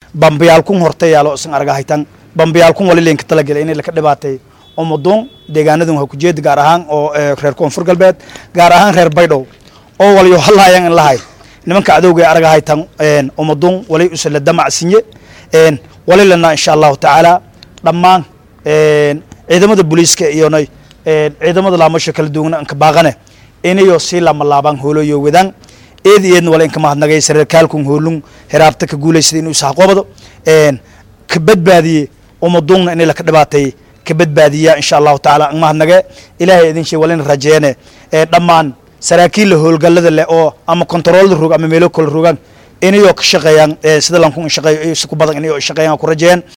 bambiyaalkun horta yaalo isan argahaytan bambiyaalkun wali leenka talagelay inay laka dhibaatay umaduun deegaanadan waa kujeeda gaar ahaan oo reer koonfur galbeed gaar ahaan reer baydhow oo waliyo halaayan in lahay nimanka cadowga ee argahaytan umaduun wali usala damacsinye wali lana insha allahu tacaala dhammaan ciidamada booliiska iyona ciidamada laamasho kala duwana anka baaqane inayo sii lamalaabaan hooloyo wadaan eed eedna wala inka mahadnagay sareerkaalkun hoolun heraabta ka guulaysada inuu isxaqoobado ka badbaadiye umaduunna inay laka dhibaatay ka badbaadiya insha allahu tacaala an mahadnage ilaahay idin shay walina rajeene dhammaan saraakiilla howlgallada leh oo ama kontaroolada rog ama meelo kala rogaan inayoo ka shaqeeyaan sida lankun shaqeeyo si ku badan inayoo shaqeeyaan ku rajeeyaan